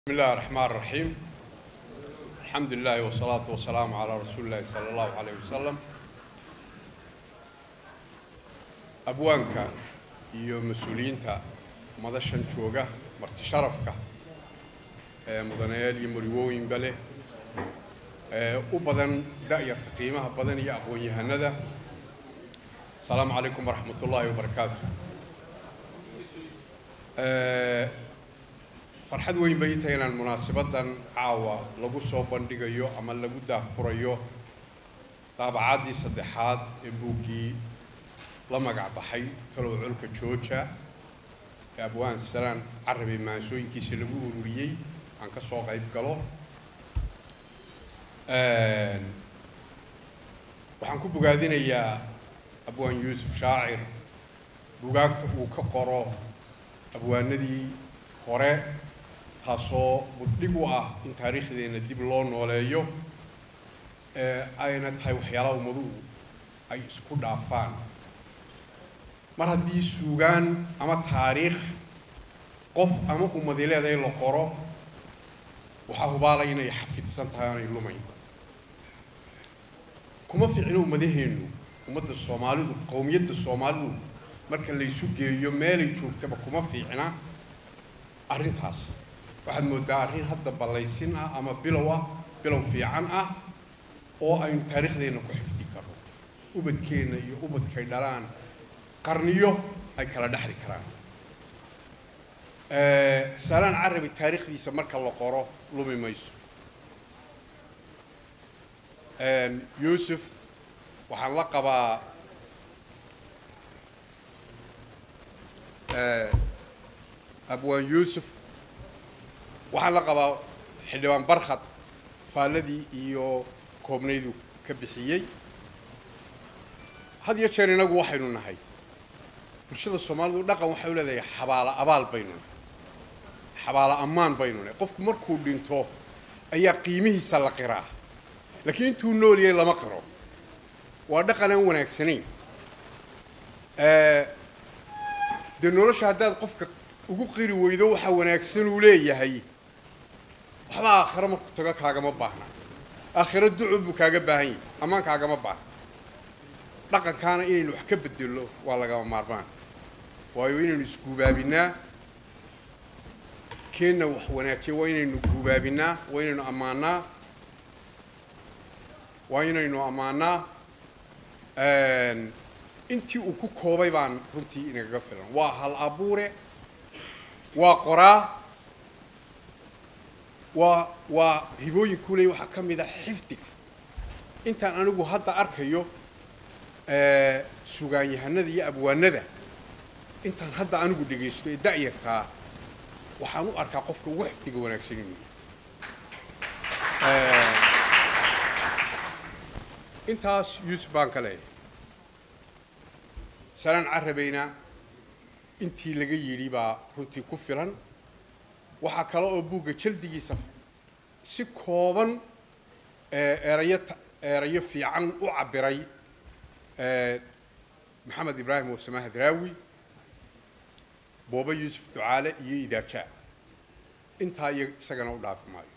بسم الله الرحمن الرحيم الحمد لله والصلاة والسلام على رسول الله صلى الله عليه وسلم أبوانك iyo mas-uuliyiinta madashan jooga marti sharafka ee mudanayaal iyo marigooyinba leh ee u badan da'yarta qiimaha badan iyo aqoon-yahanada asalaamu calaykum waraxmat ullaahi wabarakaatu farxad weyn bay tahay inaan munaasibadan caawa lagu soo bandhigayo ama lagu daahfurayo daabacaddii saddexaad ee buuggii la magac baxay talow colka jooja ee abwaan salaan carabi maansooyinkiisa lagu ururiyey aan ka soo qayb galo waxaan ku bogaadinayaa abwaan yuusuf shaacir bugaagta uu ka qoro abwaanadii hore taasoo buddhig u ah in taariikhdeenna dib loo nooleeyo ee ayna tahay waxyaalaha ummaduhu ay isku dhaafaan mar haddii suugaan ama taariikh qof ama ummadi leedahay la qoro waxaa hubaalay inay xafidsan tahay aanay lumayn kuma fiicno ummadaheennu ummadda soomaalidu qowmiyadda soomaalidu marka laysu geeyo meelay joogtaba kuma fiicna arrintaas waxaad mooddaa arrin hadda ballaysin ah ama bilow ah bilow fiican ah oo aynu taariikhdeenna ku xifdi karno ubadkeenna iyo ubadkay dhalaan qarniyo ay kala dhexli karaan saalaan carabi taariikhdiisa marka la qoro lumi mayso yuusuf waxaan la qabaa abwaan yuusuf waxaan la qabaa xildhibaan barkhad faalladii iyo koobnaydu ka bixiyey had iyo jeer inagu waxaynu nahay bulshada soomaalidu dhaqan waxay u leedahay xabaalo abaal baynu nahay xabaalo ammaan baynu nahay qofku markuu dhinto ayaa qiimihiisa la qiraa laakiin intuu nool yahay lama qiro waa dhaqan aan wanaagsanayn dee nolosha haddaad qofka ugu qiri weydo waxaa wanaagsan uu leeyahay waxba aakhiro markuu tago kaagama baahna aakhiro ducu buu kaaga baahan yahay ammaan kaagama baahna dhaqankaana inaynu wax ka bedello waa lagama maarmaan waayo inaynu isguubaabinaa keenna wax wanaajiya waa inaynu guubaabinaa waa inaynu ammaanaa waa inaynu ammaanaa intii uu ku koobay baan runtii inagaga filan waa hal abuure waa qoraa waa waa hibooyinkuu leey waxaa ka mid a xifdiga intaan anigu hadda arkayo sugaanyahanada iyo abwaanada intaan hadda anigu dhegaysto ee da'yartaa waxaan u arkaa qofka ugu xifdiga wanaagsan inuu yahay intaas yuusuf baan ka leeyahay salaan carabayna intii laga yidhi baa runtii ku filan waxaa kale oo buugga jaldigiisa si kooban erayo erayo fiican u cabbiray maxamed ibraahim warsamaha daraawi booba yuusuf ducaale iyo idaajaa intaa iyo isagana u dhaafi maayo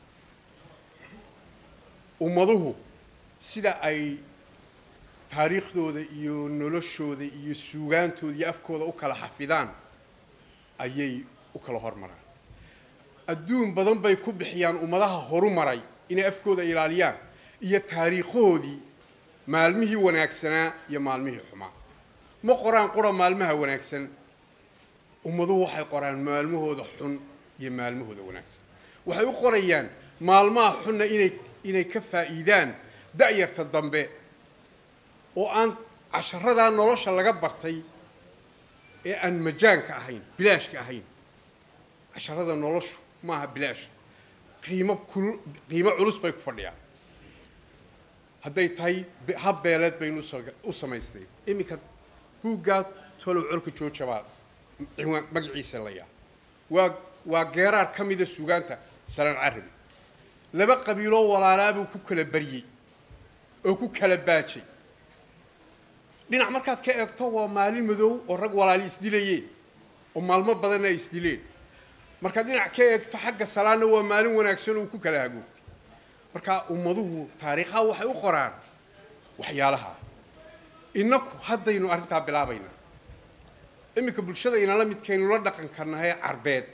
ummaduhu sida ay taariikhdooda iyo noloshooda iyo suugaantooda iyo afkooda u kala xafidaan ayay u kala hormaraan adduun badan bay ku bixiyaan ummadaha horu maray inay afkooda ilaaliyaan iyo taariikhahoodii maalmihii wanaagsanaa iyo maalmihii xumaa ma qoraan qura maalmaha wanaagsan ummaduhu waxay qoraan maalmahooda xun iyo maalmahooda wanaagsan waxay u qorayaan maalmaha xunna inay inay ka faa'iidaan da'yarta dambe oo aan casharadaa nolosha laga bartay ee aan majaanka ahayn bilaashka ahayn casharada noloshu maaha bilaash qiimo kul qiimo culus bay ku fadhiyaan hadday tahay hab beeleed baynu u samaystay iminka buuggaa tolow colka jooja baa ciwaan magaciisa layaa waa waa geeraar ka mida suugaanta salaan carabi laba qabiiloo walaalaabuu ku kala baryey oo ku kala baajay dhinac markaad ka eegto waa maalin madow oo rag walaali isdilayeen oo maalmo badanna ay isdileen markaad dhinac ka eegto xagga salaadna waa maalin wanaagsan uu ku kala hagoogtay marka ummaduhu taariikhaha waxay u qoraan waxyaalaha innaku haddaynu arrintaa bilaabaynaa iminka bulshada inala midkaynu la dhaqan karnahay carbeed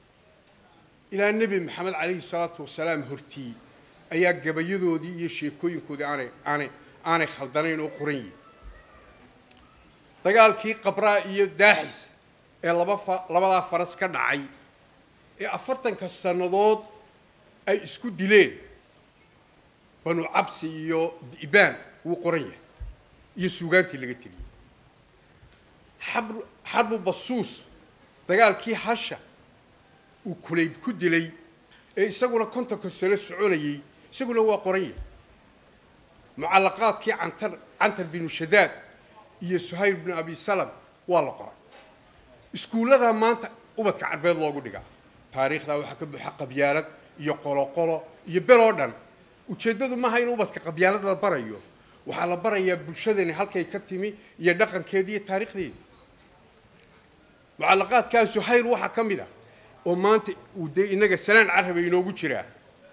ilaa nebi maxamed calayhi salaatu wasalaam hortii ayaa gabayadoodii iyo sheekooyinkoodii aanay aanay aanay khaldanayn oo qoran yihin dagaalkii qabraa iyo daaxis ee laba fa labadaa faras ka dhacay ee afartanka sannadood ay isku dileen banu cabsi iyo di'baan wuu qoran yahay iyo suugaantii laga teliyey xabr xarbu basuus dagaalkii hasha uu kulayb ku dilay ee isaguna kontonka sano soconayey isaguna waa qoran yahay mucallaqaadkii cantar cantar binu shadaad iyo suhayl binu abi salam waa la qoray iskuulladaa maanta ubadka carbeed loogu dhigaa taariikhdaa waxaa ka buuxa qabyaalad iyo qoloqolo iyo bel oo dhan ujeeddadu maaha in ubadka qabyaalad la barayo waxaa la barayaa bulshadani halkay ka timi iyo dhaqankeedi iyo taariikhdeedi mucallaqaadkaa suhayl waxaa ka mid ah oo maanta uu dee innaga salaan caraba inoogu jiraa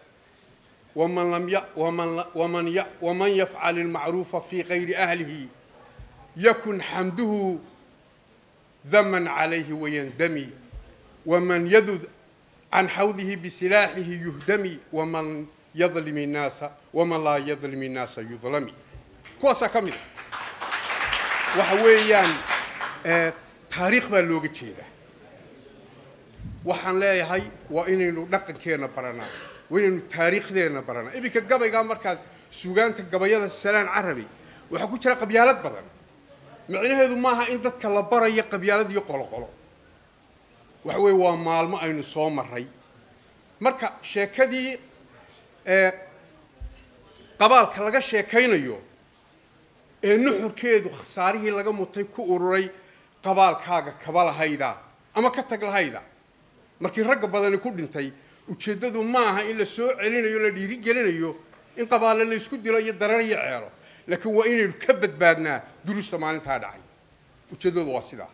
waman lam ya waman waman ya waman yafcal ilmacruufa fii kayri ahlihi yakun xamduhu daman calayhi wayandami waman yadud can xawdihi bisilaaxihi yuhdami waman yadlim innaasa waman laa yadlim innaasa yudlami kuwaasaa ka mid a waxa weeyaan taariikh baa looga jeedaa waxaan leeyahay waa inaynu dhaqankeenna baranaa waa inaynu taariikhdeenna baranaa iminka gabaygaa markaad sugaanta gabayada salaan carabi waxaa ku jira qabyaalad badan micnaheedu maaha in dadka la barayo qabyaalad iyo qoloqolo waxa weeye waa maalmo aynu soo maray marka sheekadii qabaalka laga sheekaynayo ee nuxurkeedu khasaarihii laga mutay ku ururay qabaalkaaga kaba lahayda ama ka tag lahayda markii ragga badani ku dhintay ujeeddadu maaha in la soo celinayo la dhiiri gelinayo in qabaale la isku dilo iyo darar iyo ceelo laakiin waa inaynu ka badbaadnaa duruusta maalintaa dhacay ujeeddadu waa sidaa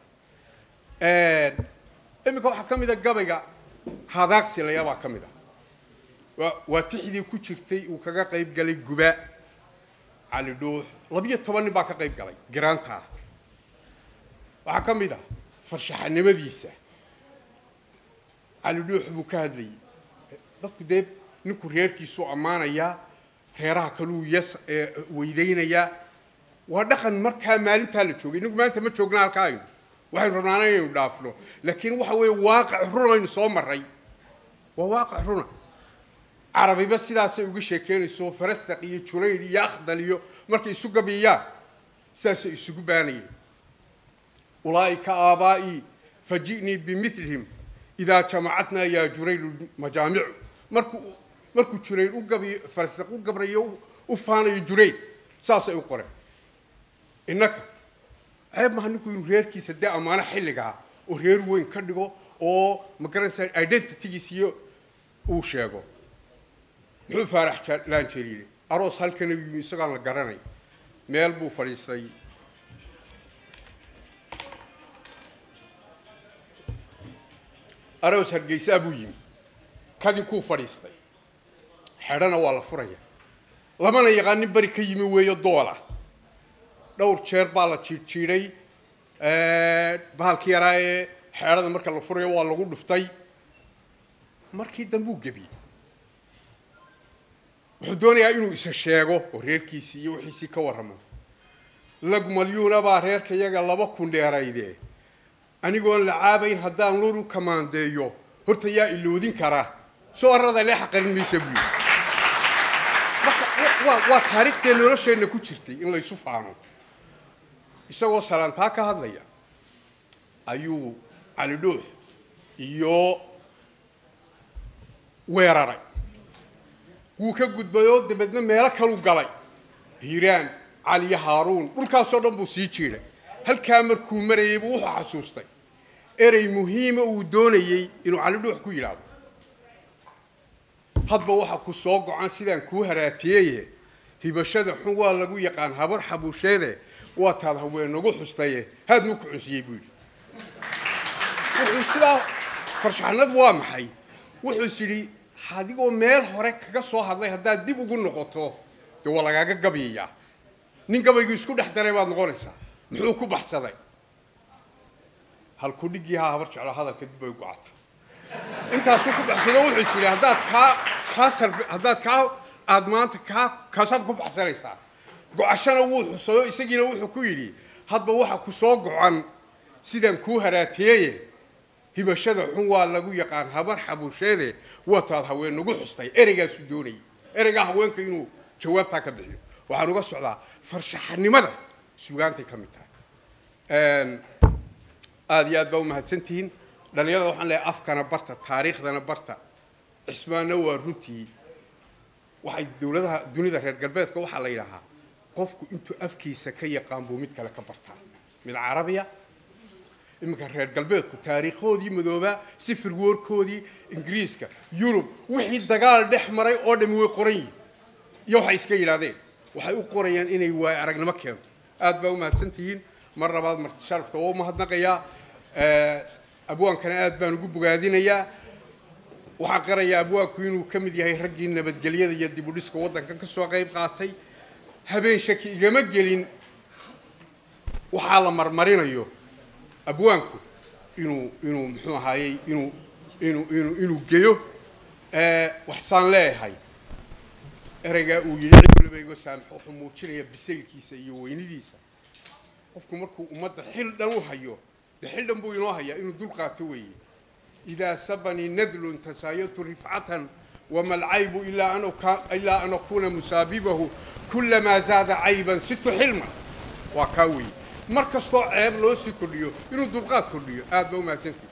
iminka waxaa ka mid a gabayga hadaaqsilaya baa ka mid ah waa waa tixdii ku jirtay uu kaga qayb galay guba cali dhuux labiyo toban nin baa ka qayb galay garaantaa waxaa ka mid ah farshaxanimadiisa cali dhuux buu ka hadlayay dadku dee ninku reerkiisuu ammaanayaa reeraha kaluu yas weydaynayaa waa dhaqan markaa maalintaa la joogay inagu maanta ma joogna halkaa aynu waxaynu rabnaana inaynu dhaafno laakiin waxa weeye waaqic run aynu soo maray waa waaqic runa carabiba sidaasay uga sheekeynayso farastaq iyo jurayl iyo akhdal iyo markay isu gabiyaan sidaasay isugu baanayeen ulaa'ika aabaa'ii faji'nii bimilihim idaa jamacatnaa yaa juraylu majaamicu markuu markuu jurayl u gabiyo farastaq u gabrayo u faanayo jurayl saasay u qoreen innaka ceeb maha ninku inuu reerkiisa dee ammaano xilligaa oo reer weyn ka dhigo oo magaranaysaa identitygiis iyo uu sheego muxuu faarax laanjeer yidhi aroos halkana yimi isagoon la garanay meel buu fadhiistay aroos hargeysaa buu yimi kadii kuu fadhiistay xedhana waa la furaya lamana yaqaan nin beri ka yimi weeyo doola dhowr jeer baa la jiidhjiidhay bahalkii yaraa ee xeedhada marka la furayo waa lagu dhuftay markii dambuu gebiyey wuxuu doonayaa inuu isa sheego oo reerkiisii iyo wixiisii ka warramo lagmalyuuna baa reerka iyaga laba kun dheerayde anigoon la caabayn haddaan luru kamaandeeyo horta yaa iloodin karaa soo arrada lee xaqarin maysa buyi marka waa waa taariikhdee nolosheenna ku jirtay in laysu faano isagoo salaantaa ka hadlaya ayuu cali dhuux iyo weeraray wuu ka gudbay oo dabeedna meelo kaluu galay hiiraan caliyo haaruun dhulkaasoo dhan buu sii jiiday halkaa markuu marayay buu wuxuu xasuustay erey muhiima uu doonayey inuu cali dhuux ku yidhaahdo hadba waxa ku soo go-an sidaan kuu haraatiyeye hibashada xun waa lagu yaqaan habar xabuusheede waa taad haweenagu xustaye haad muu ku cunsiyey buu yidhi wuxuu sidaa farshaxnadu waa maxay wuxuu is yidhi adigoo meel hore kaga soo hadlay haddaad dib ugu noqoto dee waa lagaaga gabayayaa nin gabaygu isku dhex daray baad noqonaysaa muxuu ku baxsaday halku dhigii haa habar jeclo hadalka dib bay gocata intaasuu ku baxsado wuxuu is yidhi haddaad kaa kaa sarbe haddaad kaa aad maanta kaa kaasaad ku baxsanaysaa gocashana wuu xusayo isagiina wuxuu ku yidhi hadba waxa ku soo gocan sidaan kuu haraateeye hibashada xun waa lagu yaqaan habar xabusheede wataad haween nagu xustay ereygaasuu doonayay ereygaa haweenka inuu jawaabtaa ka bixiyo waxaan uga socdaa farshaxanimada sugaantay ka mid tahay aada iyo aad baa umahadsantihiin dhalinyarada waxaan leeyahay afkana barta taariikhdana barta cismaanna waa runtii waxay dowladaha dunida reer galbeedka waxaa la yidhaahaa qofku intuu afkiisa ka yaqaan buu mid kale ka bartaa mid carabiya iminka reer galbeedku taariikhoodii madoobaa sifir woorkoodii ingiriiska yurub wixii dagaal dhex maray oo dhami way qoran yihin iyo waxay iska yidhaahdeen waxay u qorayaan inay waayo aragnimo keento aad baa umahadsan tihiin mar labaad marti sharafta waa umahadnaqayaa abwaankana aad baan ugu bogaadinayaa waxaan qarayaa abwaanku inuu ka mid yahay raggii nabadgelyada iyo dib u dhiska waddankan ka soo qayb qaatay habeen shaki igama gelin waxaa la marmarinayo abwaanku inuu inuu muxuu ahaayey inuu inuu inuu inuu geyo waxsaan leeyahay ereygaa uu yidhi cid waliba iga saamaxo wuxuu muujinaya bisaylkiisa iyo weynidiisa qofku markuu ummadda xil dhan u hayo dee xil dhan buu inoo hayaa inuu dul qaato weeye idaa sabanii nadlun tasaayatu rifcatan wama alcaybu ilaa an ilaa an akuna musaabibahu kulamaa zaada cayban situ xilman waa kaa weeye mar kastoo ceeb loo sii kordhiyo inuu dulqaad kordhiyo aad baa umahadsantahi